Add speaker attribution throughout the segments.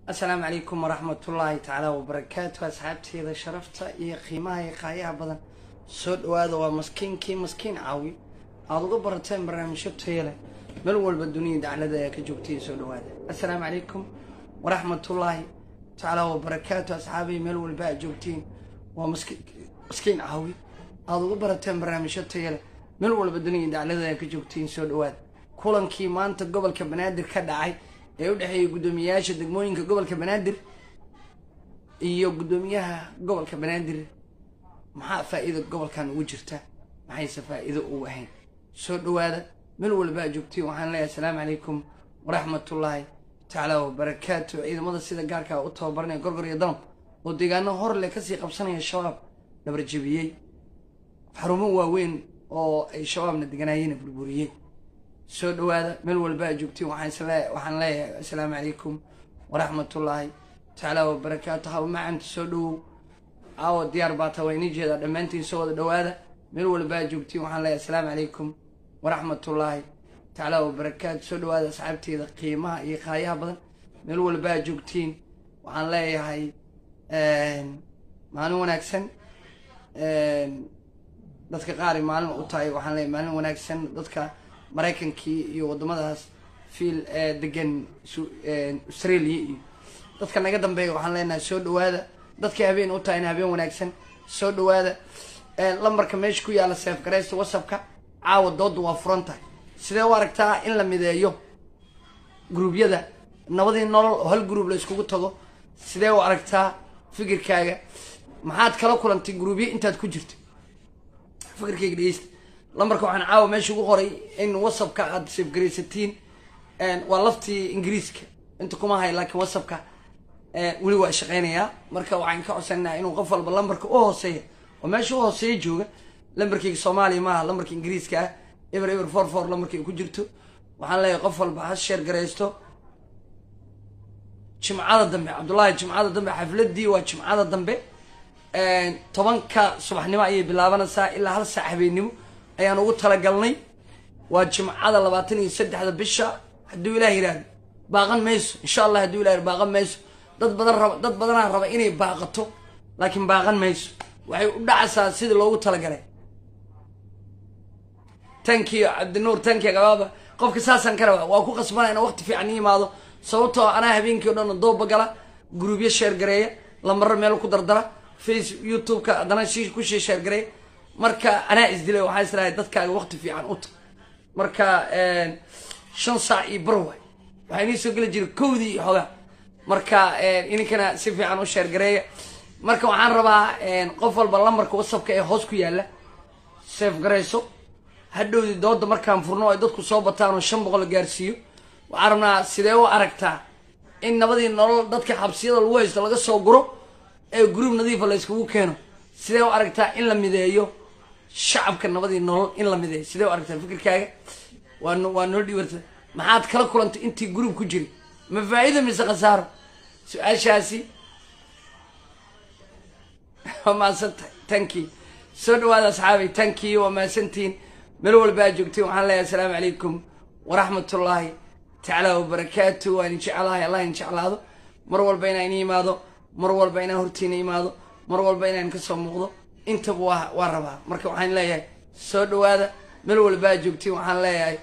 Speaker 1: asalaamu calaykum waraxmatullaahi tacaala wabarakaatu asxaabteeda sharafta iyo qiimaha iyo qaayaha badan soo dhawaada waa maskiinkii maskiin caawi aada uga barateen barnaamijyo taya leh meel walba dunida daclada ee ka joogtaiyo soo dhawaada assalaamu calaykum waraxmatullaahi tacaala wabarakaatu asxaabihi meel walba aad joogtiin waa maski maskiin caawi aada uga barateen barnaamijyo taya leh meel walba dunida daclada ee ka joogtiin soo dhawaada kulankii maanta gobolka banaadir ka dhacay ee u dhexeeyay guddoomiyayaasha degmooyinka gobolka banaadir iyo guddoomiyaha gobolka banaadir maxaa faa-iida gobolkan ugu jirta maxayse faa-iido ugu ahayn soo dhawaada meel walba a joogtiin waxaan leeyahay asalaamu calaykum waraxmatullaahi tacaala wabarakaatu ciidamada sida gaarkaa u tababaranaya gorgor iyo danab oo deegaano hor leh kasii qabsanaya shabaab dhabarjabiyey xarumo waaweyn oo ay shabaabna deganaayeen burburiyey soo dhawaada meel walba a joogtiin waxaan leeyahay assalaamu calaykum waraxmatullaahi tacaala wabarakaatu haw macanta soo dhawow aawo diyaar baa taa waa inii jeedaa dhammaantiin soo wada dhawaada meel walba a joogtiin waxaan leeyahay assalaamu calaykum waraxmatullaahi tacaala wabarakaatu soo dhawaada asxaabteeda qiimaha iyo qaayaha badan meel walba a joogtiin waxaan leeyahay maalin wanaagsan dadka qaari maalin u tahay waxaan leeyahay maalin wanaagsan dadka maraykankii iyo waddamadaas fiil degan australia iyo dadka naga dambeeya waxaan leenahay soo dhawaada dadkii habeen u tahayna habeen wanaagsan soo dhawaada lambarka meesha ku yaalla seef garaysta whatsappka caawa dooda waa furan tahay sidee u aragtaa in la mideeyo gruubyada nabadii nolol oo hal gruub la iskugu tago sidee u aragtaa fikirkaaga maxaad kala kulantay gruubyo intaad ku jirta fikirkayga dhegeysta lambarka waxaan caawa meesha ugu qoray in whatsappka aada safgaraysatiin waa laftii ingiriiska inta kuma hay laakiin whatsappka weli waa shaqeynayaa marka waxaan ka codsanaynaa inuu qof walba lambarka u hooseeya oo meesha u hooseeya jooga lambarkayga soomaaliya maaha lambarka ingiriiska ah eber eber for for lambarkay ku jirto waxaan leeyahay qof walba ha sheer garaysto jimcada dambe cabdullaahi jimcada dambe xafladii waa jimcada dambe tobanka subaxnimo ayay bilaabanaysaa ilaa hal saac habeennimo ayaan ugu talagalnay waa jimcada labaatan iyo saddexda bisha hadduu ilaah yidhaahdo baaqan mayso insha allah hadduu ilah baaqan mayso dad badan raba dad badanaa raba inay baaqato laakiin baaqan mayso waxay u dhacaysaa sidii loogu talagalay tankiyo cabdinuur tankiya gabaaba qofka saasaan ka rabaa waa ku qasbana ina waqti fiican i imaado sababtoo anaa habeenkii o dhan dooba gala gruubyo sheergareeya lamaro meel ku dardara face youtube-ka haddana shi kushii sheergareeya marka anaa isdilay waxaa islahay dadkaaga waqti fiican uta marka shan saac iyo bar waay waxaa inii soo geli jiray kowdii iyo xoogaa marka ininkana si fiican u sheergareeya marka waxaan rabaa qof walba lambarka whatsappka ee hoos ku yaalla seef garayso hadhowdii dooda markaan furno ay dadku soo bataan oo shan boqol gaarsiiyo waxaan rabnaa sidee u aragtaa in nabadii nolol dadka xabsiyada lagu haysto laga soo guro ee gruub nadiifa la yskugu keeno sidee u aragtaa in la mideeyo shacabka nabadii nolol in la mideeyo sidee u aragtaa fikirkaaga waa waa noo dhiwarta maxaad kala kulantay intii gruub ku jiri ma faa-iida mise khasaaro su-aashaasi waa mahadsantahay tankii soo dhawaada asxaabay tankii waa mahadsantihiin meel walba aad joogtiin waxaan leeyahay assalaamu calaykum waraxmatullaahi tacaala wabarakaatu waan in jeclahay allah in jeclaado mar walba inaan ini imaado mar walba inaan hortiina imaado mar walba inaan kasoo muuqdo intaba waa waa rabaa marka waxaan leeyahay soo dhawaada meel walba aad joogtiin waxaan leeyahay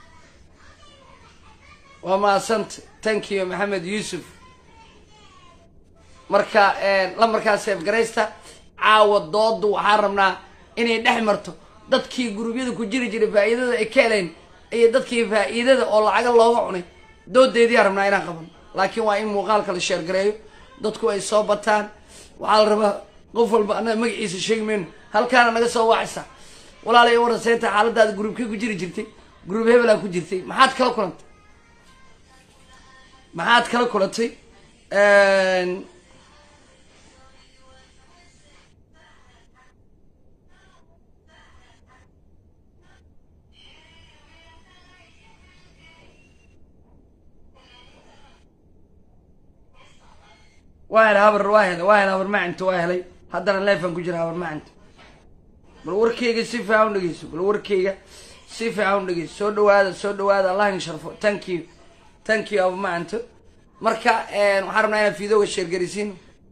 Speaker 1: waa mahadsanta tankiyo maxamed yuusuf marka lambarkaa seef garaysta caawa dooda waxaan rabnaa inay dhex marto dadkii guruubyada ku jiri jiray faa-iidada ay ka helayn iyo dadkii faa-iidada oo lacaga looga cunay doodeediyaa rabnaa inaan qaban laakiin waa in muuqaalka la sheergareeyo dadku ay soo bataan waxaa la rabaa qof walba annaga magaciisa sheegi mayno halkaana naga soo wacaysa walaalay waraseynta xaaladaada gruubkay ku jiri jirtay gruub hebelaa ku jirtay maxaad kala kulantay maxaad kala kulantay waa helay habar waa helay waa helay habar macanta waa helay haddana leefan ku jira habar macanta bal warkeyga si fiican u dhegeyso bal warkeyga si fiican u dhegeyso soo dhawaada soo dhawaada allah in sharfo thank you thank you abu macanta marka waxaan rabnaa inaad fiidooga sheergarisiin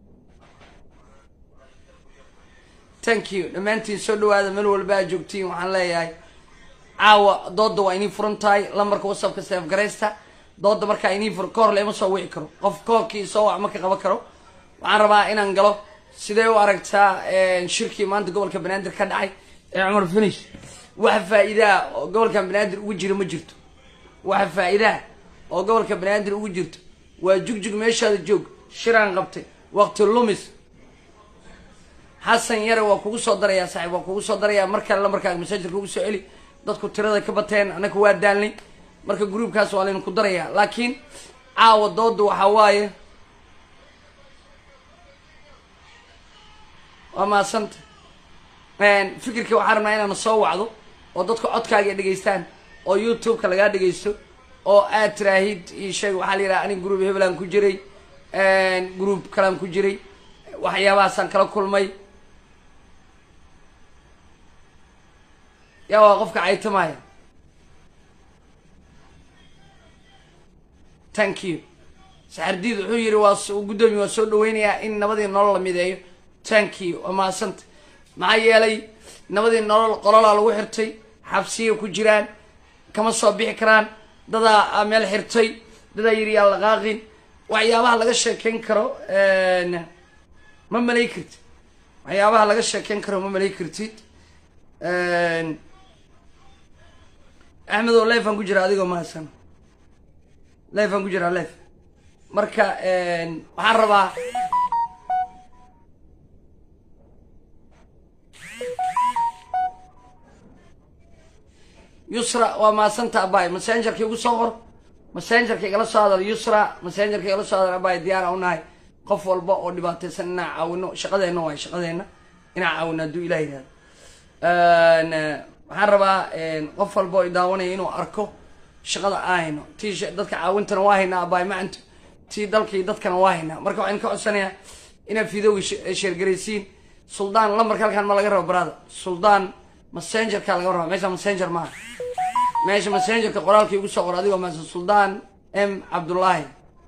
Speaker 1: thank you dhammaantiin soo dhawaada meel walba aad joogtiin waxaan leeyahay caawa dooda waa inii furan tahay lambarka whatsappka seef garaysta dooda markaa inii fur ka hor lama soo wici karo qof koorkii soo wac ma ka qaban karo waxaan rabaa inaan galo sidee u aragtaa shirkii maanta gobolka banaadir ka dhacay ee cumar finish waxa faa-iidaa oo gobolkan banaadir ugu jira ma jirto waxa faa-iidaa oo gobolka banaadir ugu jirto waa jugjug meeshaada joog shiraan qabtay waqti lumis xasan yare waa kugu soo darayaa saaxiib waa kugu soo darayaa mar kale lambarkaaga masaajirka ugu soo celi dadku tirada ka bateen annaka waa daalnay marka gruubkaas waa laynu ku darayaa laakiin caawa dooda waxaa waaye waa maasanta fikirkii waxaan rabnaa inaana soo wacdo oo dadku codkaaga dhegaystaan oo youtube-ka lagaa dhegaysto oo aad tiraahid io sheeg waxaa la yidhaha anig group hebelaan ku jiray group kalaan ku jiray waxyaabahaasaan kala kulmay yaa waa qofka caytamaya thank you saxardiid wuxuu yihi waa guddoomiye waa soo dhaweynayaa in nabadii nolol la mideeyo thank you waa mahadsanta maxaa yeelay nabadii nolol qololaa lagu xirtay xabsiyay ku jiraan kama soo bixi karaan dadaa meel xirtay dadaa yiri yaa laqaaqin waxyaabaha laga sheekeyn karo ma malay kartid waxyaabaha laga sheekeyn karo ma malay kartid axmed oo lefan ku jira adigoo mahadsan lefan ku jiraa lef marka waxaan rabaa yusra waa maasanta abay massengerka igu soo qor massengerka igala soo hadal yusra massengerka igala soo hadal abay diyaara unahay qof walba oo dhibaataysan inaan caawino shaqadeena waay shaqadeena inaan caawino hadduu ilah yihahdo waxaan rabaa qof walba oo idaawanaya inuu arko shaqada aan hayno tii dadka caawintana waa haynaa abay macanto tii dalkii dadkana waa haynaa marka waxaan ka codsanayaa inaad fiidooga sheergaraysiin suldaan lambarka halkaan ma laga rabo barada suldaan messengerka laga raba meesha messenger maaha meesha messengerka qoraalka igu soo qor adigoo maasa suldaan m cabdullaahi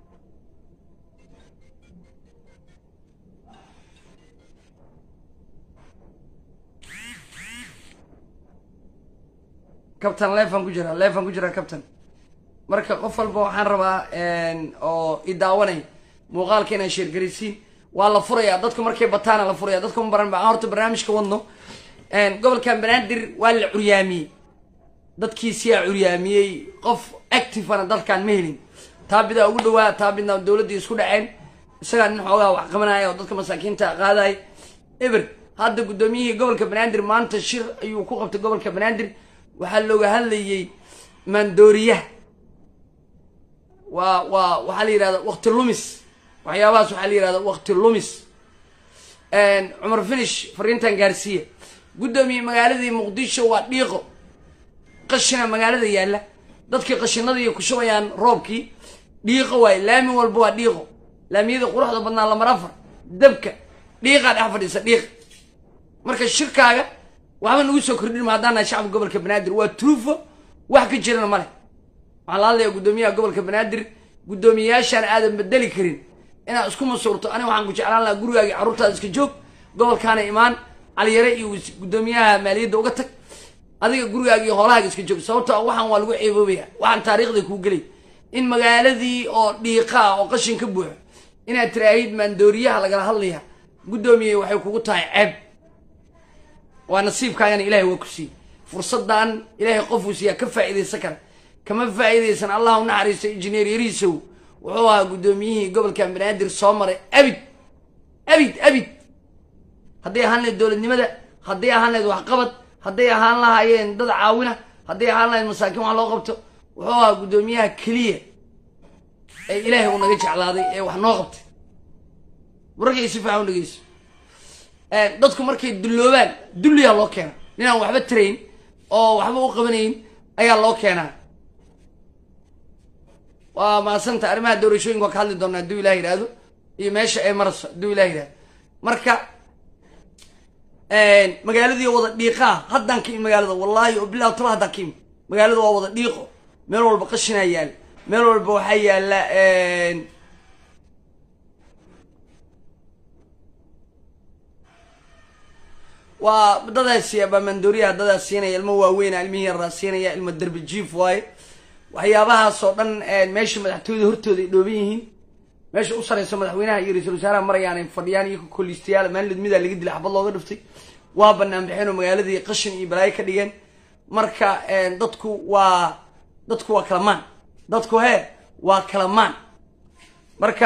Speaker 1: cabtan lefan ku jira lefan ku jira cabtan marka qof walba waxaan rabaa oo i daawanay muuqaalka inaa sheergaraysiin waa la furayaa dadku markay bataana la furaya dadku ma baran ba aan horta barnaamijka wadno gobolkan banaadir waa la curyaamiyey dadkiisiyaa curyaamiyey qof activana dalkan ma helin taabidaa ugu dhawaa taabidna dowladdii isku dhaceen isagaa nin xoogaa wax qabanaya oo dadka masaakiinta qaadaya eber hadda guddoomiyihii gobolka banaadir maanta shir ayuu ku qabtay gobolka banaadir waxaa looga hadlayey maandooriyaha waa waa waxaa la yihahda waqti lumis waxyaabahaas waxaa la yihahda waqti lumis cumar finish fariintan gaarsiiya guddoomiye magaaladii muqdisho waa dhiiqo qashina magaalada yaalla dadkii qashinadii ku shubayaan roobkii dhiiqo waaye laami walba waa dhiiqo laamiyada quruxda badnaa lamar afar dabka dhiiqaa dhex fadhiisa dhiiqa marka shirkaaga waxba nagu soo kordhin ma haddaan nahay shacabka gobolka banaadir waa truufo wax ka jirana male waxaan la hadlayaa guddoomiyaha gobolka banaadir guddoomiyayaashaan aadan bedeli karin inaad isku masuurto aniga waxaan ku jeclaan lahaa gurigaagii carruurtaada iska joog gobolkaana imaan caliyare iyo guddoomiyaha maaliyadda uga tag adiga gurigaaga iyo hoolahaaga iska joog sababto waxaan waa lagu ceeboobaya waxaan taariikhda kuu gelay in magaaladii oo dhiiqaa oo qashin ka buuxo inaad tiraahid maandooriyaha lagala hadlaya guddoomiye waxay kugu tahay ceeb waa nasiibkaagana ilahay waa ku siiyey fursaddan ilaahay qofuu siiyaa ka faa'iidaysan kara kama faa'iidaysan allah u naxariisto injineer yariisow wuxuu ahaa guddoomiyihii gobolkan banaadir soo maray abid abid abid hadday ahaan lahayd dowladnimada hadday ahaan lahayd waxqabad hadday ahaan lahaayeen dad caawina hadday ahaan lahayd masaakiin wax loo qabto wuxuu ahaa guddoomiyaha keliya ee ilaahay uu naga jeclaaday ee wax noo qabtay wararkay si fiican u dhegeyso dadku markay dulloobaan dulliyaa loo keena ninaan waxba tarayn oo waxba u qabanayn ayaa loo keenaa waa maasanta arrimaha doorashooyinka waa ka hadli doonaa hadduu ilah yidhaahdo iyo meesha ay marayso hadduu ilah yidhahdo marka magaaladii wada dhiiqaa haddaan ka imi magaalada wallaahi oo bilah tala haddaan ka imi magaalada waa wada dhiiqo meel walba qashinaa yaala meel walba waxaa yaala waa dadaa siiya baamandooriyaha dadaa siinaya ilmo waaweyna ilmihii yaraa siinaya ilmo derbi jiif waaye waxyaabahaasoo dhan meesha madaxtooyada hortooda ay dhooban yihiin meesha u sarayso madaxweynaha iyo ra-iisul wasaaraha marayaan ay fadhiyaan iyo koliistayaal maalin midmidaa laga dilay xabad looga dhiftay waa banaan baxeen oo magaaladii qashin iyo balaayo ka dhigeen marka dadku waa dadku waa kalamaan dadku hee waa kalamaan marka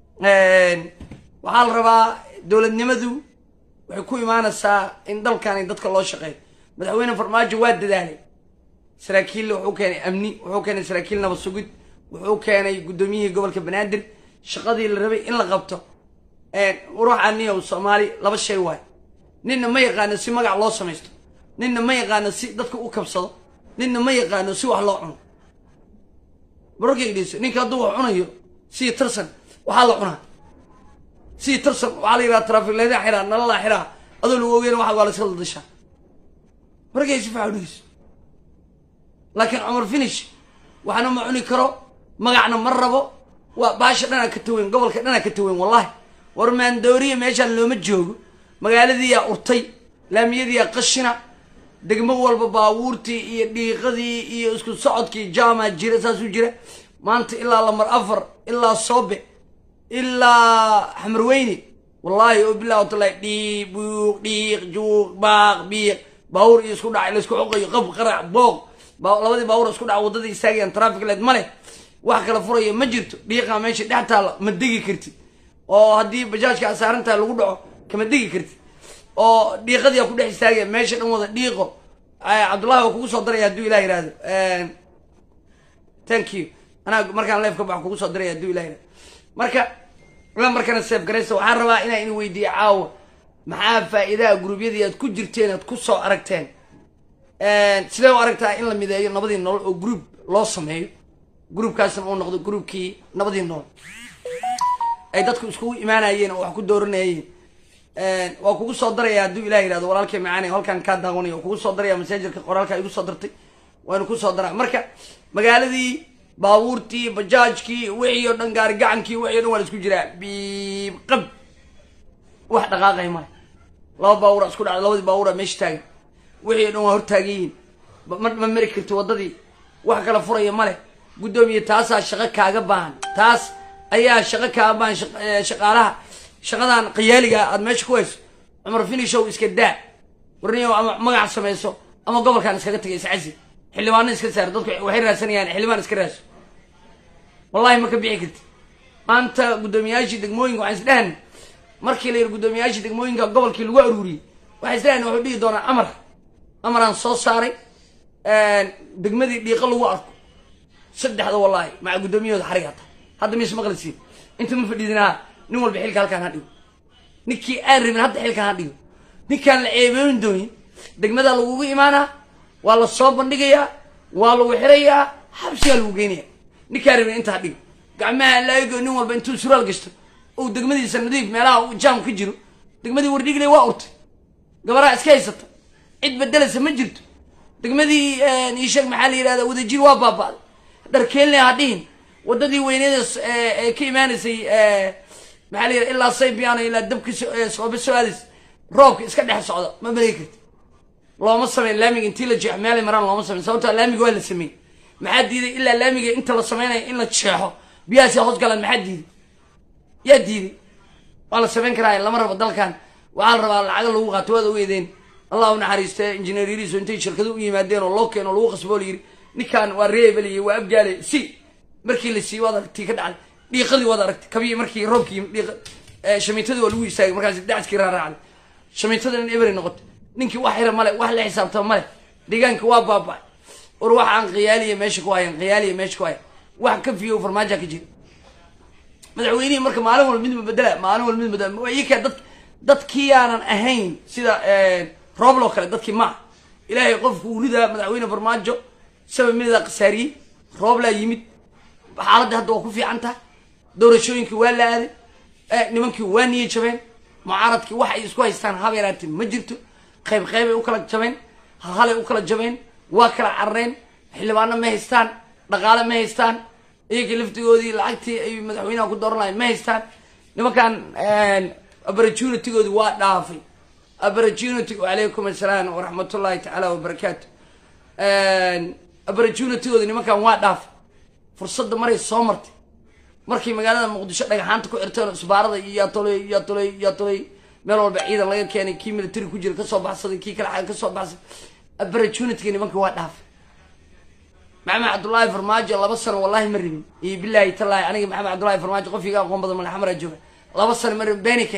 Speaker 1: waxaa la rabaa dowladnimadu waxay ku imaanaysaa in dalkani dadka loo shaqeeyo madaxweyne farmaajo waa dadaalay saraakiil wuxuu keenay amni wuxuu keenay saraakiil nabad sugid wuxuu keenay guddoomiyihii gobolka banaadir shaqadii la rabay in la qabto ruuxaniyow soomaali laba shay waay ninna ma yaqaano si magac loo samaysto ninna ma yaqaano si dadka u kabsado ninna ma yaqaano si wax loo cuno barorkaygiis ninka hadduu wax cunayo sii tirsan waxaa la cunaa sii tirsan waxaa la yidhaha trafikleeda xiraa nalala xiraa adoo lagu ogeyn waxa waa la iska dadashaa markay si fiican dhigeyso laakiin cumar finish waxna ma cuni karo magacna ma rabo waa baasha dhanaa ka taweyn gobolka dhanaa ka taweyn wallahi war maandooriya meeshaan looma joogo magaaladiiyaa urtay laamiyadiiyaa qashina degmo walba baabuurtii iyo dhiiqadii iyo isku socodkii jaamaa jira saasuu jira maanta ilaa lamar afar ilaa soobe ilaa xamarweyne wallaahi oo bilah watallahi dhiiq buuq dhiiq juuq baaq biiq baawur iyo isku dhacay laisku xoqayo qab qarac booq labadii baawur isku dhaca waddadii istaagayaan traffic light ma leh wax kala furaya ma jirto dhiiqaa meesha dhex taalla ma degi kartid oo haddii bajaajka asaarantaa lagu dhaco kama degi kartid oo dhiiqadiia ku dhex istaagaya meesha dhan wada dhiiqo cabdullahi waa kugu soo daraya hadduu ilah yihahdo thank you anaa markaan leef ka bax kugu soo daraya hadduu ilah yihahdo marka la markana seef garaysa waxaan rabaa inaa in weydiiyo caawa maxaa faa'iidaha guruubyadii aad ku jirteen aad ku soo aragteen sidee u aragtaa in la mideeyo nabadii nolol oo group loo sameeyo groupkaasna uu noqdo groupkii nabadii nolol ay dadku iskugu imaanayeen oo wax ku dooranayeen waa kugu soo daraya hadduu ilah yihahdo walaalkay macaani halkaan kaa daawanaya kugu soo daraya masaajarka qoraalka igu soo dartay waanu ku soo daraa marka magaaladii baabuurtii bajaajkii wixii oo dhan gaari gacankii wixii o dhan waa la isku jiraa biib qab wax dhaqaaqay male laba baawura isku dhacda labadii baawura meesha taagan wixii o dhan waa hortaaganyihiin ma ma mari karti waddadii wax kala furaya male guddoomiye taasaa shaqo kaaga baahan taas ayaa shaqo kaaga baahan shaqaalaha shaqadan khiyaaliga aad meesha ku hayso cumar finishow iska daa warniyow ama magac samayso ama gobolkan iskaga tagay iscasi xildhibaano iska saar dadku waxay raadsanayaan xildhibaan iska raadso wallahi ma ka bixi karti maanta guddoomiyaashii degmooyinka waxaan isdhahan markii la yidhi guddoomiyaashii degmooyinka gobolkii lagu aruuriyey waxaan isdhahan wuxuu dhihi doonaa amar amaraan soo saaray degmadii dhiiqo lagu arko saddexda wallaahi maca guddoomiyahooda xarig hata hadda mise maqlisiin inta ma fadhiidinaa nin walba xilka halkaan ha dhigo ninkii aan rabin hadda xilkaan ha dhigo ninkaan la ceebooyin doonin degmadaa lagugu imaanaa waa la soo bandhigayaa waa lagu xirayaa xabsigaa lagu geynaya ninkaan rabin inta ha dhigo gacmaha laago nin walba intuu suraal gashto ou degmadiisa nadiif meelaha uu jaam ka jiro degmadii wardhigle waa urtay gabaraa iska haysata cid bedelasa ma jirto degmadii iisheeg maxaa la yidhahda wadajir waa baaba'day dharkeenle ha dhihin waddadii weyneeda ee ka imaanaysay maxaa la yidhaha ilaa saybiano ilaa dabka soobe soo aadays roobka iska dhex socda ma malay karti looma sameyn laamiga intii la jeexo meelay maraan looma sameyn sababtaa laamiga waa la sameeyey maxaa diiday ilaa laamiga inta la sameynaya in la jeexo biyahaasi hoos galaan maxaa diiday yaa diiday waa la samayn karaa lama rabo dalkan waxaa la rabaa lacaga lagu qaato waad ogeedeen allah u naxariiste injineer yariiso intay shirkado u yimaadeen oo loo keeno lagu qasboo la yiri ninkaan waa reebeliye waa abgaale si markii la siiyey waad aragtii ka dhacday dhiiqadii waad aragtay kabii markii roobkii dhiiq shamiitadii waa lagu istaagay markaas dacaskii raaraacday shamiitada in ebery noqotay ninkii wax xira male wax la xisaabtama male deegaanka waa baaba'ay war wax aan khiyaaliya meesha ku hayan khiyaaliya meesha ku hayan wax ka fiyo farmaaja ka jira madaxweynihii marka maalin walba mid bedela maalin walba mid bedela iyaka dad dadkii aanan ahayn sida rooblo kale dadkii maa ilaahay qofku uu ridaa madaxweyne farmaajo sabab midaa khasaariyey rooblaa yimid xaaladda hadda waa ku fiican tahay doorashooyinkii waa la aaday nimankii waa niye jabeen mucaaradkii wax ay isku haystaan haba yaraatee ma jirto qayb qaybay u kala jabeen halhalay u kala jabeen waa kala carareen xildhibaano ma haystaan dhaqaale ma haystaan iyagii laftigoodii lacagtii ay madaxweynaha ku dooran lahayn ma haystaan nimankan opportunitygoodi waa dhaafay opportunity wacalaykum assalaam waraxmatullahi tacaala wabarakaatu opportunitygooda nimankan waa dhaaf fursadda maray soo martay markay magaalada muqdisho dhagaxaanta ku xirteen oo isbaarada iyo yaa toley yaa toley yaa toley meel walba ciidan laga keenay kii military ku jira kasoo baxsaday kii kale xaga kasoo baxsaday opportunityga nimanka waa dhaaf maxamed cabdullaahi farmaajo laba sano wallahi ma rabin iyo bilaahi tallaahi aniga maxamed cabdullaahi farmaajo qof iga aqoon badan madaxamara jooga laba sano ma rabin benike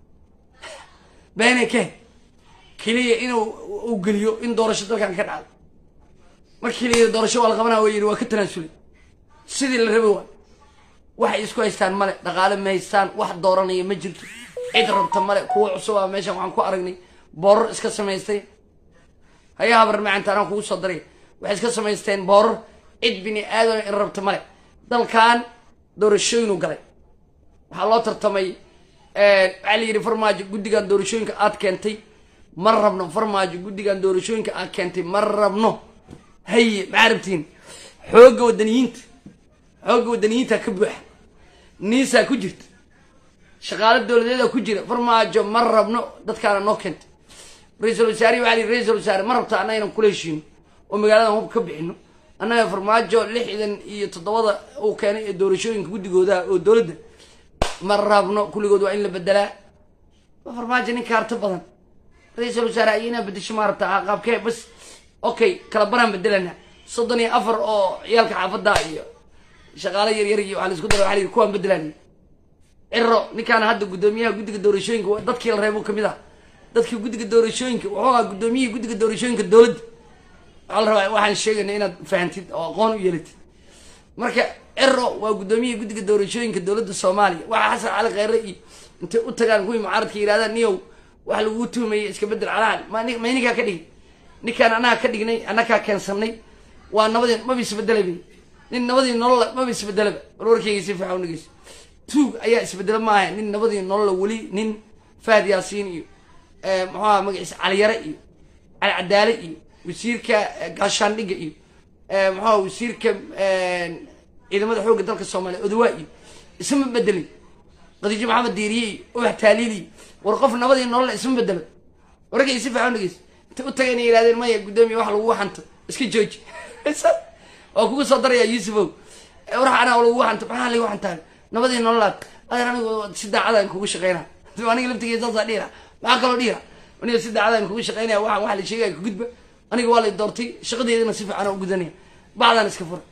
Speaker 1: benike keliya inuu uu geliyo in doorasho dalkan ka dhacdo markii la yidhi doorasho waa la qabanaa waa yidhi waa ka tanaasulay sidii la rabay waa waxay isku haystaan male dhaqaale ma haystaan wax dooranaya ma jirto cid rabta male kuwa cusub a meeshan waxaan ku aragnay boorar iska samaystay hayaa habar macanta anaan kugu soo daray waxay iska samaysteen boorar cid bini aadam in rabta male dalkan doorashooyinu galay waxaa loo tartamay waxaa la yidhi farmaajo guddigan doorashooyinka aad keentay ma rabno farmaajo guddigan doorashooyinka aad keentay ma rabno haye maxaa rabtiin xoogga wadaniyiinta xoogga wadaniyiinta ka buuxa niisaa ku jirta shaqaalo dowladeeda ku jira farmaajo ma rabno dadkaana noo keentay ra-iisul wasaarihi waxaa lihi ra-iisul wasaare ma rabta annaga inaan kula heshiino oo magaaladan hub ka bixino annaga farmaajo lixdan iyo toddobada uu keenay ee doorashooyinka guddigooda oo dowladda ma rabno kulligood waa in la bedelaa waa farmaajo nin kaarto badan ra-iisul wasaare ay inaa bedesho ma rabtaa qaabkee bas okay kala baraan bedelana soddon iyo afar oo ciyaalka xaafadda iyo shaqaalo yaryar iyo waxaa la isku dara waxa la yidhi kuwaan bedelaan ciro ninkaan hadda guddoomiyaha guddiga doorashooyinka dadkii la reebo kamid ah dadkii guddiga doorashooyinka wuxuu ahaa guddoomiyihii guddiga doorashooyinka dowladda waxaa la rabaa waxaan sheegayna inaad fahantid oo aqoon u yeelatid marka ciro waa guddoomiyihii guddiga doorashooyinka dowladda soomaaliya waxaa xasan cali kheyre iyo intay u tagaan kuwii mucaaradka yidhahdaan niyow wax laguu tuhmayay iska bedel calahan ma ma ninkaa ka dhigin ninkaan annaga ka dhignay annagaa keensanay waa nabadii maba isbedelaba nin nabadii nolola maba isbedelaba bal warkeyga si fiican unageyso tuug ayaa isbedelo maaha nin nabadii nolola weli nin fahad yaasiin iyo muxuaha magaciisa caliyare iyo cali cadaale iyo wasiirka gaashaandhigga iyo muxuaha wasiirka ciidamada xoogga dalka soomaaliya odawaa iyo isma bedelin khadiijo maxamed diiriye iyo ubax taaliili iyo war qof nabadii nolola isma bedelo warkeyga si fiican unageyso intay u tagayna yidhahdeen maya guddoomiya wax lagu xanto iska jooji waa kugu soo daraya yuusufow war anaa lagu xanto maxaa lagu xantaa nabadii nololaad adeer anigu si daacadaan kugu shaqeyna aniga laftigeeda saasaa dhihira maxaa kaloo dhihira aniga si daacadaan kugu shaqeynaya waxaan waxa la sheegaya ka gudba aniga waa lay doortay shaqadeedana si fiican u gudanaya bacdaan iska fura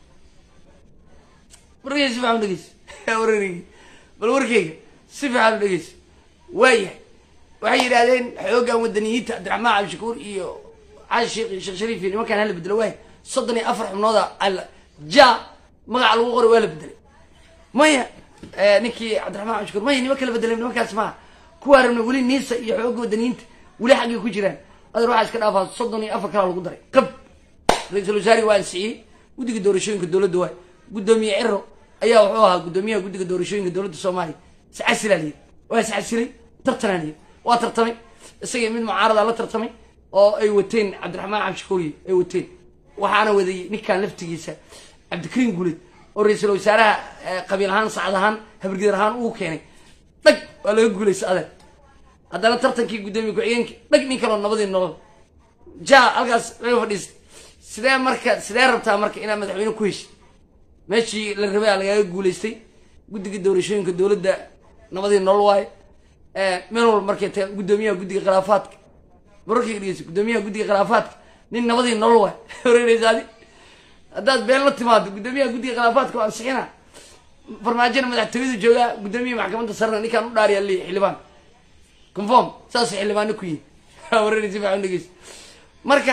Speaker 1: warkeyga si fiican udhegeyso warareyga bal warkeyga si fiican u dhegeyso waayahay waxay yidhahdeen xoogan wadaniyiinta cabdiraxmaan cabdishakuur iyo cali sheekh iyo sheekh shariif iyo nimankaan hala bedelo waay soddon iyo afar xubnooda alla ja magaca lagu qoray waa la bedelay maya ninkii cabdiraxmaan cabdishakuur maya niman kala bedelay nimankaas maaha kuwaa rabna weli niisa iyo xooga wadaniyiinta weli xaggay ku jiraan adeer waxaa iska dhaafaa soddon iyo afar kalaa lagu daray qab ra-iisul wasaari waa ansixiyey guddiga doorashooyinka dowladda waay guddoomiye ciro ayaa wuxuu ahaa guddoomiyaha guddiga doorashooyinka dowladda soomaaliya iscasilaa layidhi waa iscasilay tartanaa layidhi waa tartamay isagii mid mucaarada la tartamay oo ay wateen cabdiraxmaan cabdishakuuriye ay wateen waxaana wadayey ninkan laftigiisa cabdikariin guuleed oo ra-iisul wasaaraha qabiil ahaan sacad ahaan habargeer ahaan uu keenay dhag waa laga guulaysa adeer haddana tartankii guddoomiye ku-xigeenka dhag nin kaloo nabadii nolol ja halkaas laga fadhiistay sidee marka sidee rabtaa marka inaad madaxweyne ku heshid meeshii la rabay a lagaaga guulaystay guddiga doorashooyinka dowladda nabadii nolol waaye meel walba markay tagaan guddoomiyaha guddiga khilaafaadka mararkay dhegeyso guddoomiyaha guddiga khilaafaadka nin nabadii nolol waay wareereysaadi haddaad been la timaado guddoomiyaha guddiga khilaafaadka waa ansixina farmaajona madaxtooyadu joogaa guddoomiyaha maxkamadda sarena ninkaan u dhaariya li xildhibaan conform saas xildhibaano ku yihi wareerey si fiican dhegeyso marka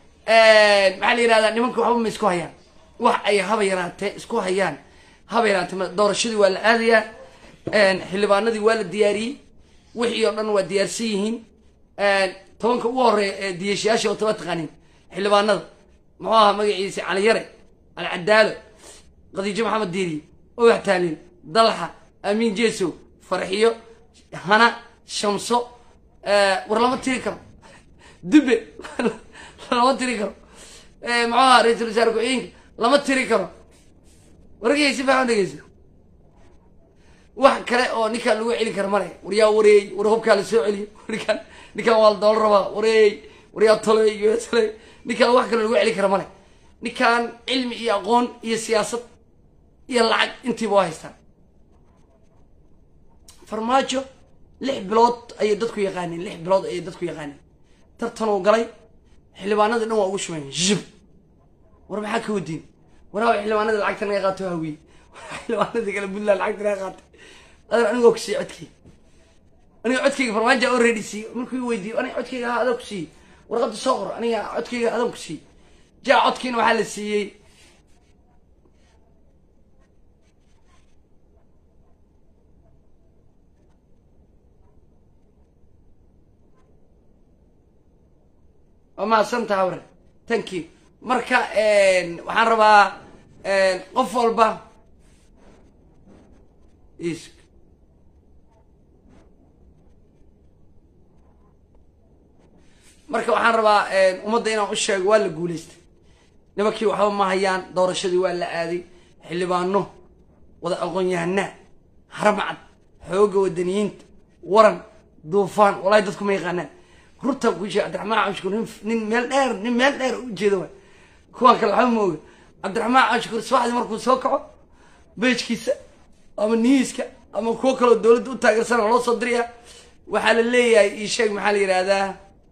Speaker 1: maxaa la yihahdaa nimanka waxba ma isku hayaan wax ay haba yaraatee isku hayaan haba yaraatee doorashadii waa la aadayaa xildhibaanadii waa la diyaariyey wixii oo dhan waa diyaarsan yihiin tobanka ugu horeeya ee diyashayaasha oo taba taqaanin xildhibaanada muxuu ahaa magaciisa cali yare cali cadaalo khadiijo maxamed diiriye owax taaliil dalxa amiin jeesow farxiyo hana shamso war lama tiri karo dube lama tiri karo muxuu ahaa ra-iisul wasaare ku-xigeenka lama tiri karo wargay si fiican dhegeysa wax kale oo ninkaan lagu celin kara male waryaa wareey war hubkaa la soo celiyo ninkaan ninkaan waa la doola rabaa wareey waryaa toley iyo toley ninkaan wax kale lagu celin kara male ninkaan cilmi iyo aqoon iyo siyaasad iyo lacag intiiba waa haystaan farmaajo lix bilood ayay dadku yaqaaneen lix bilood ayay dadku yaqaaneen tartanuu galay xildhibaanadii dhan waa ugu shumeen zib war maxaa ka wadiin waraawa xildhibaanadii lacagta naga qaato hawiye xildhibaanadii kale puntland lacagta naga qaatay adan anigoo ku siiye codkeyga aniga codkeyga farmaajo already siiye markuu i weydiiyo aniga codkeyga ha adan ku siiye warqadda soo qor aniga codkeyga adan ku siiye jaa codkiina waxaa la siiyey waa mahadsantaha ware thank you marka waxaan rabaa qof walba is marka waxaan rabaa ummadda inaan u sheego waa la guulaystay nimankii waxba ma hayaan doorashadii waa la aaday xildhibaano wada aqoon-yahanaa haramcad xooga wadaniyiinta waran duufaan walahi dadku ma yaqaanaan runtaan kuu sheega cabdiraxmaan cabshukuur nin nin meel dheer nin meel dheer u jeeda waay kuwaan kale waxba ma oga cabdiraxmaan cabshukuur subaxdii markuu soo kaco beejkiisa ama niiska ama kuwo kaloo dowladda u taageersana loo soo diraya waxaa la leeyahay ii sheeg maxaa la yidhaahdaa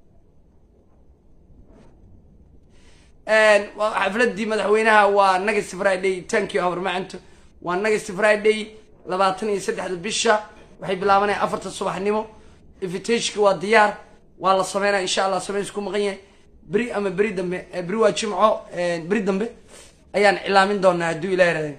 Speaker 1: xafladii madaxweynaha waa next friday thank you habarmacanto waa next friday labaatan iyo saddexda bisha waxay bilaabanaya afarta subaxnimo invitationka waa diyaar waa la sameynaya insha allah sameyn isku maqan yahay beri ama beri dambe beri waa jimco beri dambe ayaan cilaamin doonaa hadduu ilah yaraada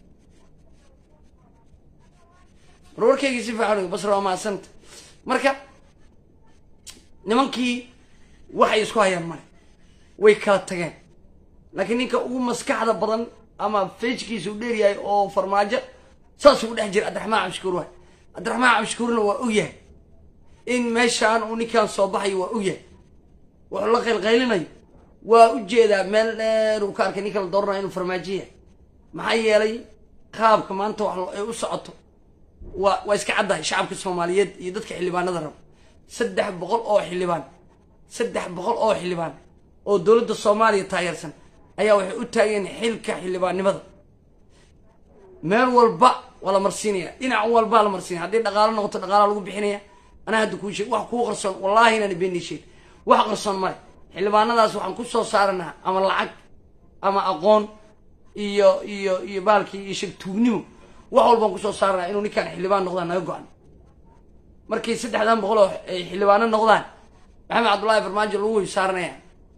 Speaker 1: warwarkaygii si fiican basra waa mahadsanta marka nimankii waxay isku hayaan male way kala tageen laakiin ninka ugu maskaxda badan ama fejkiisa u dheeryahay oo farmaajo saasuu u dhex jira cabdiraxmaan cabshukuur waay cabdiraxmaan cabshukuurna waa ogyahay in meeshaan uu ninkaan soo baxayo waa ogyahay wuxuu la qaylqaylinayo waa u jeedaa meel dheer uu ka arkay ninka la dooranayo inuu farmaajo yahay maxaa yeelay qaabka maanta wax ay u socoto waa waa iska caddahay shacabka soomaaliyeed iyo dadka xildhibaanada raba saddex boqol oo xildhibaan saddex boqol oo xildhibaan oo dowladda soomaaliya taageersan ayaa waxay u taageen xilka xildhibaannimada meel walba waa la marsiinaya dhinac walbaa la marsiinaya haddii dhaqaalo noqoto dhaqaala lagu bixinaya anaa hadda kuu sheeg wax kuu qarsoon wallaahi inaan beenii sheeg wax qarsoon male xildhibaanadaas waxaan ku soo saaranaa ama lacag ama aqoon iyo iyo iyo baalkii iyo sheeg tuugnimo wax walbaan kusoo saaranaa inuu ninkaan xildhibaan noqdaan naga go-an markay saddexdan boqol oo ay xildhibaano noqdaan maxamed cabdullaahi farmaajo lagu wey saaranaya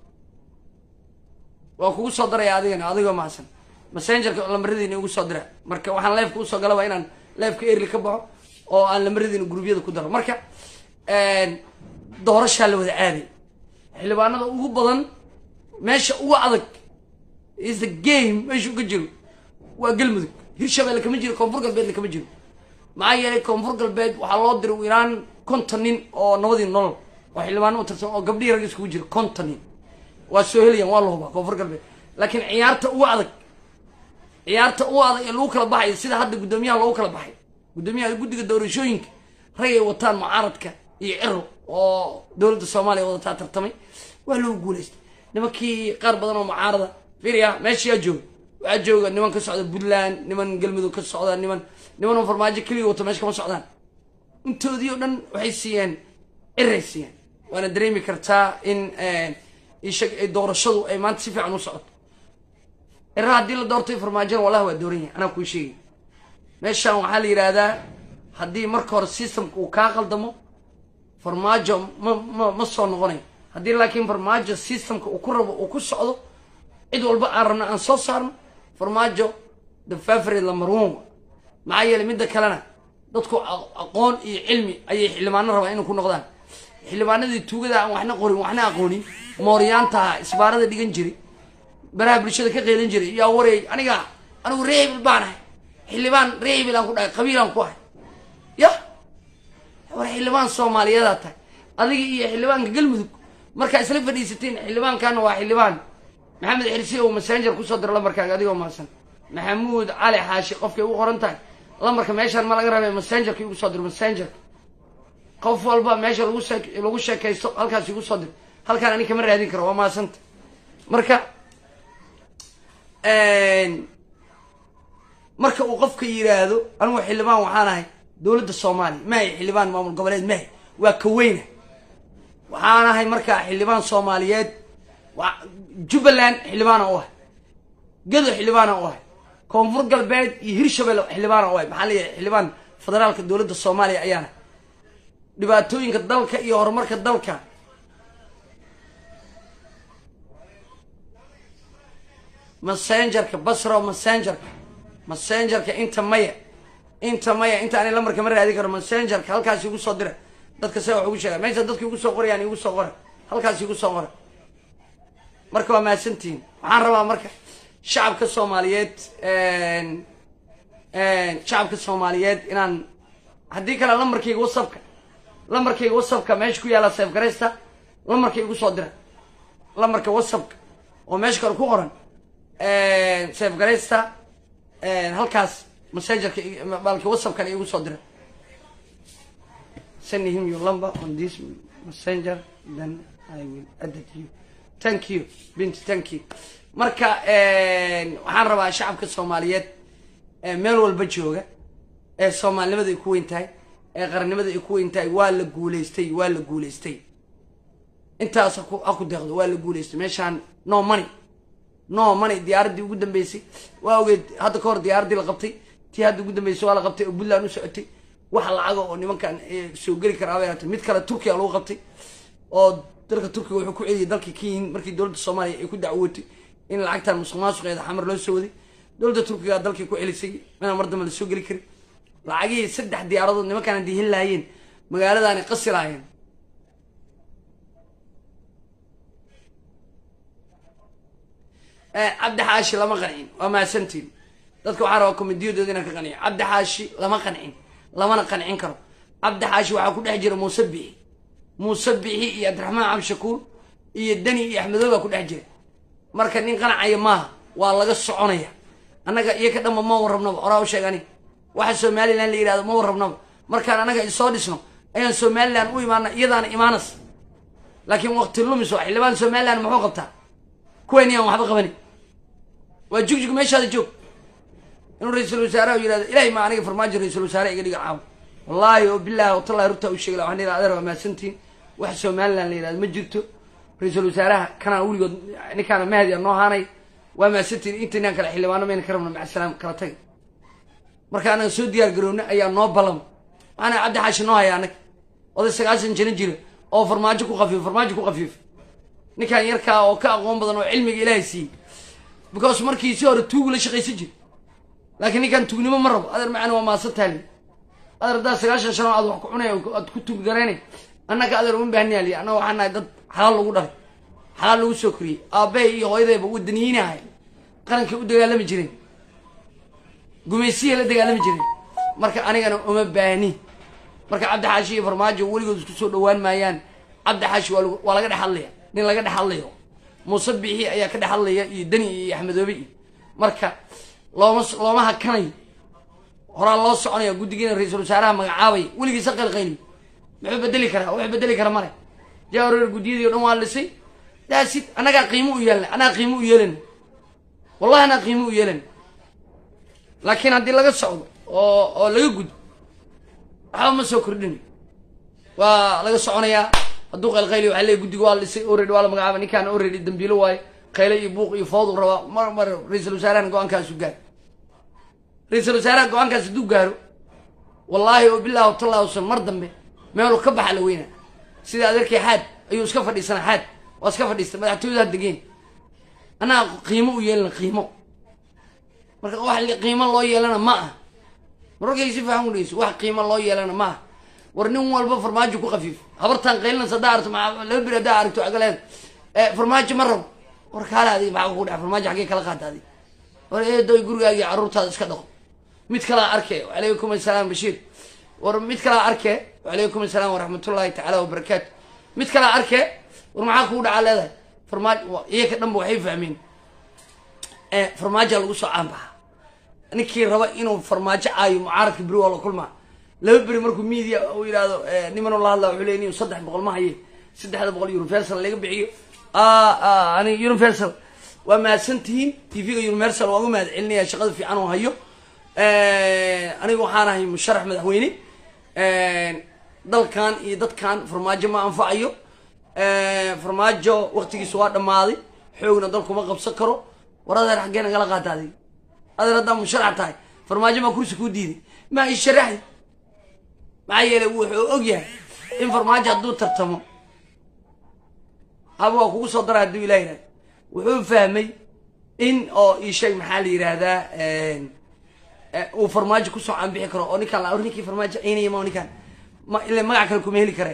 Speaker 1: waa kugu soo daraya adigana adigoo mahadsan messengerka lambaradiina igu soo dira marka waxaan leefka usoo galaba inaan leefka erli ka baxo oo aan lambaradiina gurubyada ku daro marka doorashaa la wada aaday xildhibaanada ugu badan meesha ugu adag is the game meesha uga jiro waa galmudug hirshabelle kama jiro koonfur galbeedna kama jiro maxaa yeelay koonfur galbeed waxaa loo diray iraan konton nin oo nabadii nolol oo xildhibaano u tirsan oo gabdhihii rag iskugu jiro konton nin waa soo helayaan waa la hubaa koonfur galbeed laakiin ciyaarta ugu adag ciyaarta ugu adag ee lagu kala baxayo sida hadda guddoomiyaha loogu kala baxay guddoomiyaha guddiga doorashooyinka rag ay wataan mucaaradka iyo ciro oo dowladda soomaaliya wadataa tartamay waa loogu guulaystay nimankii qaar badan oo mucaarada firia meesha yaa jooga waxaa jooga niman ka socda puntland niman galmudug ka socda niman niman oo farmaajo keliga wato meesha kama socdaan intoodii oo dhan waxay siiyeen ciray siiyeen waana dareemi kartaa in ishag doorashadu ay maanta si fiican u socoto cira haddii la doortay farmaajona wallahi waa dooran yahay anaa kuu sheegay meeshaan waxaa la yidhaahdaa haddii marka hore systemka uu kaa qaldamo farmaajo ma ma ma soo noqonayo haddii laakiin farmaajo systemka uu ku rabo uu ku socdo cid walba aan rabno aan soo saarno farmaajo the favorite number one maxaa yeelay midda kalena dadku aqoon iyo cilmi ayay xildhibaano rabaan inay ku noqdaan xildhibaanadii tuugada aan waxna qorin waxna aqoonin mooryaantaha isbaarada dhigan jiray baraha bulshada ka qeylin jiray yaa wareey aniga anigu reebil baan ahay xildhibaan reebil aan ku dhahay qabiilaan ku ahay ya war xildhibaan soomaaliyadaa tahay adiga iyo xildhibaanka galmudug markaa isla fadhiisateen xildhibaankaana waa xildhibaan maxamed xirsi oo messenger kusoo dira lambarkaaga adigoo maasan maxamuud cali xaashi qofkay ugu qoran tahay lambarka meeshaan ma laga rabay messengerka igu soo dir messengerka qof walba meesha lagu shee lagu sheekaysto halkaas igu soo dir halkaan ani kama raadin karo waa maasanta marka marka uu qofka yidhaahdo anugu xildhibaan waxaan ahay dowladda soomaaliya maahay xildhibaan maamul goboleed maahay waa kaweyna waxaan ahay markaa xildhibaan soomaaliyeed jubbaland xildhibaana u ahay gado xildhibaana u ahay koonfur galbeed iyo hirshabelle xildhibaana u ahay maxaa leeyahay xildhibaan federaalka dowladda soomaaliya ayaana dhibaatooyinka dalka iyo horumarka dalka messengerka basro messengerka messengerka inta maya inta maya inta ani lamarka ma raadin karo messengerka halkaas igu soo dira dadka se wax ugu sheega meesha dadka igu soo qorayaan igu soo qora halkaas igu soo qora marka waa mahadsantihiin waxaan rabaa marka shacabka soomaaliyeed shacabka soomaaliyeed inaan haddii kale lamarkayga whatsappka lamarkayga whatsappka meesha ku yaalla safe garaysta lamarka igu soo dira lamarka whatsappka oo meesha kale ku qoran safe garaysta halkaas messengerka balki whatsappkana igu soo dira send him your number on this messenger then I will add it you thank you binti thank you marka waxaan rabaa shacabka soomaaliyeed meel walba jooga ee soomaalinimada ay ku weyn tahay ee qarannimada ay ku weyn tahay waa la guulaystay waa la guulaystay intaas haku ha ku deeqdo waa la guulaystay meeshaan no money no money diyaaraddii ugu dambeysay waa ogeed hadda ka hor diyaaraddii la qabtay tii hadda ugu dambeysay waa la qabtay oo puntland u socotay wax lacaga oo nimankan soo geli karaa bay hatay mid kale turkiya lagu qabtay oo dalka turkiga wuxuu ku celiyay dalka kenyin markii dowladda soomaaliya ay ku dacwootay in lacagtan musuq maasuqeeda xamar loo soo waday dowladda turkiga dalkii ku celisay mina mar dambe la soo geli karin lacagihii saddex diyaaradood nimankaan haddii heli lahaayeen magaaladaani qasi lahaayeen cabdi xaashi lama qancin waa mahadsantiin dadka waxaa rabaa komediyadooda inaan ka qanciyo cabdi xaashi lama qancin lamana qancin karo cabdi xaashi waxaa ku dhex jira muuse bixi muuse bixi iyo cabdiraxmaan cabdishakuur iyo deni iyo axmedow baa ku dhex jira marka nin qanacaya maaha waa laga soconaya annaga iyo ka dhanba ma warrabnaba horaa u sheeg ani waxa somalilan la yidhahdo ma warrabnaba markaan annaga isoo dhisno ayaan somalilan u imaana iyadaana imaanas laakiin waqti lumis waa xildhibaan somalilan muxuu qabtaa kuwayni aan waxba qabanin waa jugjug meeshaada joog inuu ra-iisul wasaaraha yidhahdo ilahay ma aniga farmaajo ra-iisul wasaare iga dhiga caawo wallaahi oo bilahi watallahi rurtaa u sheegi la waxaan adeer waa mahadsantiin wax somalilan la yidhahdo ma jirto ra-iisul wasaaraha kanaa weligood ninkaana mahdi a noo haanay waa mahadsantiin intaynaan kale xildhibaano mayna ka rabno macasalaam kala taga marka anaga soo diyaar garoowna ayaa noo balama waxaana cabdi xaashi noo haya annaga oday sagaashan jano jira oo farmaajo ku qafiif farmaajo ku qafiif ninkan yarkaa oo ka aqoon badan oo cilmiga ilaahay siiyey because markii si hore tuugu la shaqaysan jira laakiin ninkan tuugnimo ma rabo adeer macana waa maasan taali adeer haddaad sagaashan shan oo aad wax ku cunay aad ku tuug garaynay annaga adeer uma baahniyaali annaga waxaan nahay dad xalaal lagu dhalay xalaal lagu soo koriyey aabbahay iyo hooyadayba wadaniyiinahay qarankay u dagaalami jireen gumaysiya la dagaalami jireen marka anigana uma baahni marka cabdi xaashi iyo farmaajo weligood isku soo dhawaan maayaan cabdi xaashi waa waa laga dhex hadlaya nin laga dhex hadlayo muuse bixi ayaa ka dhex hadlaya iyo deni iyo axmedoobe iyo marka looma looma hakanayo horaa loo soconaya guddigiina ra-iisul wasaaraha magacaabay weligiisa qalqayli muxuu bedeli karaa wuxuu bedeli kara male jaawareer guddiyadii o dhan waa lisay daasid annagaa qiimo u yeelna annagaa qiimo u yeelana wallahi annaga qiimo u yeelana laakiin haddii laga socdo oo oo laga gudbo waxba ma soo kordhinayo waa laga soconayaa hadduu qaylqayli waxa leey guddiga waa lisay already waa la magacaaba ninkaan already dambiilo waayo qayle iyo buuq iyo food u rabaa mar mar ra-iisul wasaarahan go-aankaasu gaaro ra-iisul wasaaraha go-aankaas hadduu gaaro wallaahi oo bilahi watallahi usan mar dambe meelu ka baxa la weynaa sida adeerkii xaad ayuu iska fadhiisanaa xaad waa iska fadhiista madaxtooyada degeen annaga qiimo u yeelana qiimo marka wax qiimo loo yeelana ma ah mararkay si faahan udhegeyso wax qiimo loo yeelana ma ah war nin walba farmaajo ku qafiif habartaan qaylinas haddaa aragto maa laba bir haddaa aragto agaleed farmaajo ma rabo war kaale adig maxaa ku dhaca farmaajo xaggee kala qaata adig war eedoy gurigaaga iyo carruurtaada iska dhaqo mid kalaa arkee wacalaykum assalaam bashiir war mid kalaa arkee wacalaykum assalaam waraxmatullaahi tacaala wabarakaatu mid kalaa arkee war maxaa kugu dhacaa leedahay farmaajo iyaka dhanba waxay fahmeen farmaajoa lagu soo caanbaxa ninkii raba inuu farmaajo caayo mucaaradka beri waa la kulmaa laba beri markuu media uu yidhaahdo nimanuu la hadla wuxuu leey nin saddex boqol ma haye saddexda boqol universal laga bixiyo ani universal waa mahadsantihiin tv-ga universal waan u mahad celinaya shaqada fiican oo hayo aniga waxaan ahay musharax madaxweyne dalkan iyo dadkan farmaajo ma anfacayo farmaajo waktigiisu waa dhammaaday xoogna dalkuma qabsan karo war adeer xaggee nagala qaata adig adeer haddaa musharax tahay farmaajo maa kursi kuu diiday maa i sharaxdi maxaa yeelay wuxuu og yahay in farmaajo hadduu tartamo haba waa kugu soo dara hadduu ilah yihahdo wuxuu fahmay in oo ii sheeg maxaa la yidhaahdaa uu farmaajo kusoo caanbixi karo oo ninkaan la ninkii farmaajo ciynaya ma ninkaan ma ile magac kale kuma heli kare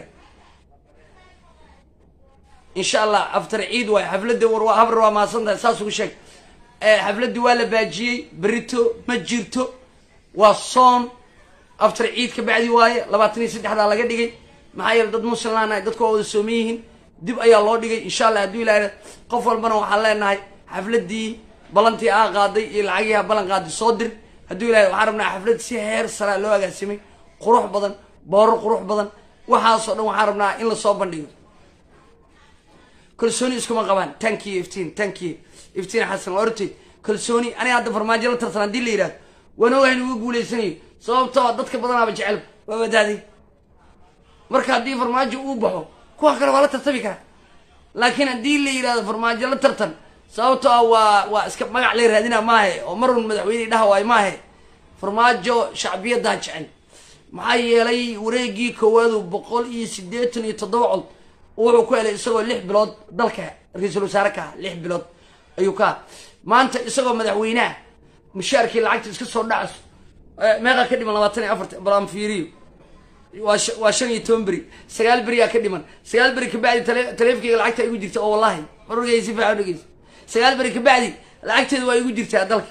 Speaker 1: insha allah after ciid waay xafladda war waa habar waa mahadsan tahay saas ugu sheeg xafladdii waa la baajiyey berito ma jirto waa soon after ciid ka bacdi waaye labaatan iyo saddexdaa laga dhigay maxaa yeele dad muslimlaanahay dadku waa wada sooman yihiin dib ayaa loo dhigay insha allah hadduu ilaah qof walbana waxaan leenahay xafladdii balantii aa qaaday iyo lacagii ha ballan qaaday soo dir hadduu ilahay waxaan rabnaa xaflad si heer saraa loo agaasimay qurux badan booro qurux badan waxaasoo dhan waxaan rabnaa in lasoo bandhigo kalsooni iskuma qabaan tankiyo iftiin tankiyo iftiin xasan waa ortay kalsooni aniga hadda farmaajo la tartan haddii la yidhahdo waan ogahay inuga guulaysanayo sababtoo dadka badanaaba jecel waa wadaaday marka haddii farmaajo uu baxo kuwa kale waa la tartami karaa laakiin haddii la yidhahdo farmaajo la tartan sababtoo ah waa waa iska magac la raadina maahe oo marun madaxweyne dhaha waayo maahe farmaajo shacbiyaddaa jecel maxaa yeelay wareegii koowaadu boqol iyo siddeetan iyo toddoba cod wuxuu ku helay isagoo lix bilood dalka ra-iisul wasaare ka ah lix bilood ayuu ka maanta isagoo madaxweyneha mushaarkii lacagta iska soo dhacso meeqaa ka dhiman labaatan iyo afarta balaan fiiriyo waa waa shan iyo toban beri sagaal beriyaa ka dhiman sagaal beri kabacdi tale taleefonkeyga lacagta igu jirta oo wallahi marorgay si fiican dhegeysa sagaal beri kabacdi lacagteeda waa igu jirtaa dalka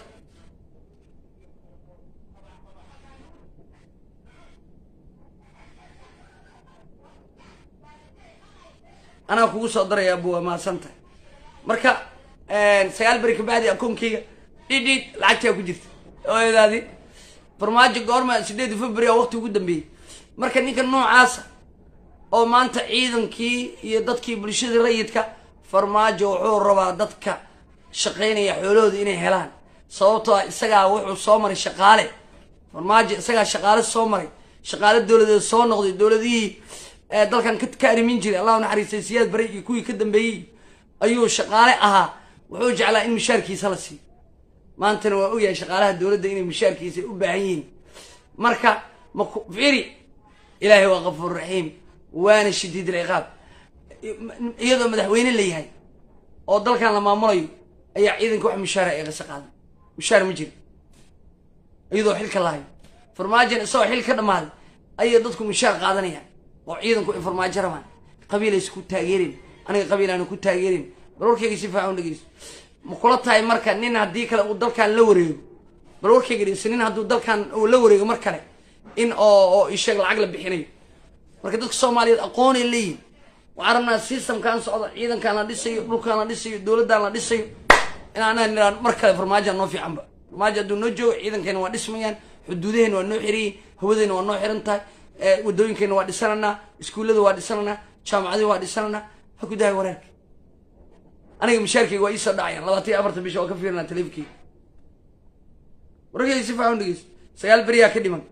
Speaker 1: anaa kugu soo daraya bu waa mahadsan tahay marka sagaal beri kabacdi akoonkeyga dhidhiid lacagtaa ku jirta oodaadi farmaajo goorma sideedi february a waqti ugu dambeeyey marka ninka noocaasa oo maanta ciidankii iyo dadkii bulshadii rayidka farmaajo wuxuu rabaa dadka shaqaynaya xoolahooda inay helaan sababtoo ah isagaa wuxuu soo maray shaqaale farmaajo isagaa shaqaale soo maray shaqaale dowladeed soo noqday dowladihii dalkan ka arimin jiray allahu naxariistay siyaad bare iyo kuwii ka dambeeyey ayuu shaqaale ahaa wuxuu jeclaa in mishaarkiisa la siiyo maantana waa ogyahay shaqaalaha dowladda inay mishaarkiisa u baahan yihiin marka maku firi ilaahay waa kafuur raxiim waana shadiid alciqaab iyadoo madaxweyne la yahay oo dalkan la maamulayo ayaa ciidanka wax mishaara ee qasa qaaday mishaar ma jiro iyadoo xilka lahayo farmaajan isagoo xil ka dhammaaday ayay dadku mishaar qaadanayaan oo ciidanku ay farmaajo rabaan qabiilays ku taageerin aniga qabiilaana ku taageerin bal warkayga si faacan dhegeyso ma kula tahay marka nin haddii kale uu dalkan la wareego bal warkayga dhegeyso nin hadduu dalkan uu la wareego mar kale in oo oo isheeg lacag la bixinayo marka dadka soomaaliyeed aqoonay leeyihin waxaan rabnaa systemkan socda ciidankan la dhisayo dhulkan la dhisayo dowladdan la dhisayo in anaa niraan mar kale farmaajoa noo fiicanba farmaajo hadduu noo joogo ciidankeena waa dhismayaan xuduudaheena waa noo xirayiin hawadeena waa noo xiran tahay wadooyinkeena waa dhisananaa iskuullada waa dhisananaa jaamacadii waa dhisananaa ha ku dahay wareerka aniga mishaarkeyga waa iisoo dhacayaan labaatan iyo afartan bisha waa ka fiirinaa taleefonkeyga warkeyga si faacan dhegeyso sagaal beriyaa ka dhiman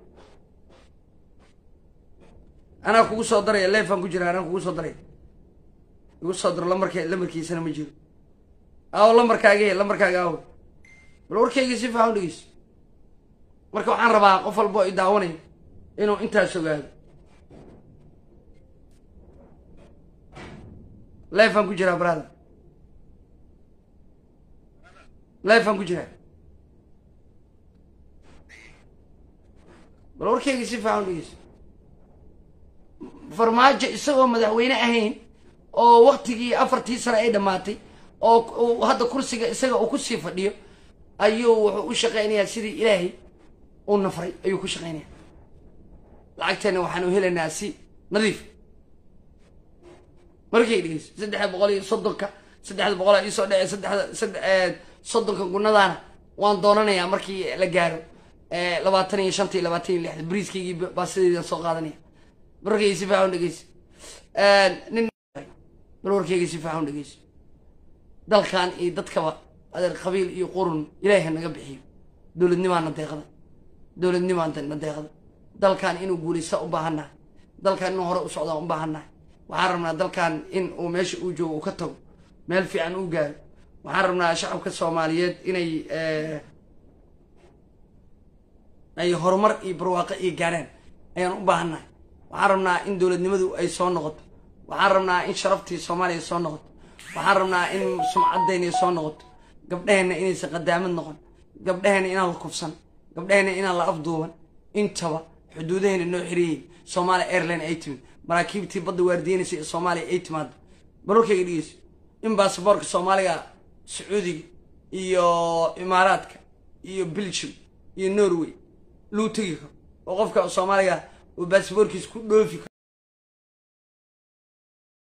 Speaker 1: anaa kugu soo daraya leefaan ku jira anaa kugu soo daraya igu soo daro lamarke lamarkiisana ma jiro aawo lamarkaaga he lamarkaaga aawo bal warkeyga si faacan dhegeyso marka waxaan rabaa qof walbo i daawanayo inuu intaas ogaado leefaan ku jiraa brother leefaan ku jiraa bal warkeyga si faacan dhegeyso farmaajo isagoo madaxweyne ahayn oo waktigii afartii sano ay dhammaatay oo hadda kursiga isaga uu kusii fadhiyo ayuu wuxuu u shaqaynayaa sidii ilaahay uu nafray ayuu ku shaqaynaya lacagteena waxaanu helaynaa si nadiif markay dhegeyso saddexda boqol iyo soddonka saddexda boqol iisoo dhece saddexda sadde soddonka gunadaana waan doonanayaa markii la gaaro labaatan iyo shanta iyo labaatan iyo lixda bariiskaygii baasadeedaan soo qaadanaya barwarkayga si fiican u dhegeyso nin barwarkayga si fiican u dhegeyso dalkan iyo dadkaba adeer qabiil iyo qurun ilaahi ha naga bixiyo dowladnimaana deeqda dowladnimaana deeqda dalkan inuu guulaysta u baahannahay dalkan inuu hore u socdaa u baahannahay waxaan rabnaa dalkan in uu meesha uu joogo uu ka tago meel fiican uu gaaro waxaan rabnaa shacabka soomaaliyeed inay ay horumar iyo barwaaqo iyo gaaraan ayaan u baahannahay waxaan rabnaa in dowladnimadu ay soo noqoto waxaan rabnaa in sharaftii soomaaliya soo noqoto waxaan rabnaa in sumcaddeena soo noqoto gabdhaheenna inaysan qadaamad noqon gabdhaheenna inaan la kufsan gabdhaheenna inaan la afduuban intaba xuduudaheena noo xiriyeyn soomaaliya airline ay timid maraakiibtii badda waardiyeynaysa ee soomaaliya ay timaado barorkayga dhegeyso in baasaboorka soomaaliga sacuudiga iyo imaaraadka iyo belgium iyo norway lagu tegi karo oo qofka soomaaliga uu baasaboorkiisa ku dhoofi karo